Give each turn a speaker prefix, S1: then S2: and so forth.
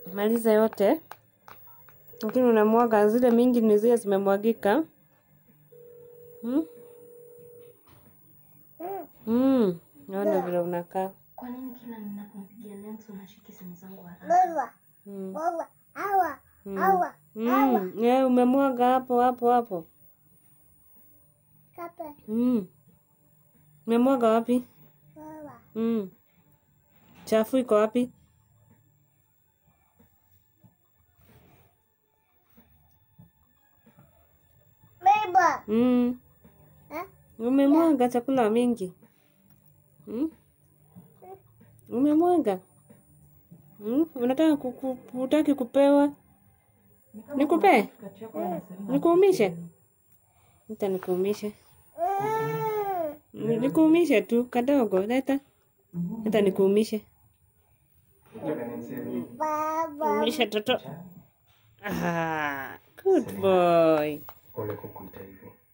S1: Maliza yote, lakini unamwaga zile mingi, ni zile zimemwagika. Hmm? Mm. Naona vile unakaa.
S2: Kwa nini kila ninapompigia Lenso unashiki simu zangu haraka?
S1: Mm.
S3: Awa.
S1: Mm.
S3: Awa.
S1: Mm. Yeah, umemwaga hapo hapo hapo.
S3: Kape.
S1: Mm. Umemwaga wapi?
S3: Awa.
S1: Mm. Chafu iko wapi?
S3: Beba.
S1: Mm.
S3: Eh?
S1: Umemwaga chakula mingi. Mm? Umemwaga. Mm? Unataka kuku, utaki kupewa? Nikupe? Nikuumishe? Nita nikuumishe.
S3: Mm.
S1: Nikuumishe tu kadogo, leta. Nita nikuumishe.
S3: Baba.
S1: Umishe toto. Ah, good boy.
S4: Pole kukuita hivyo.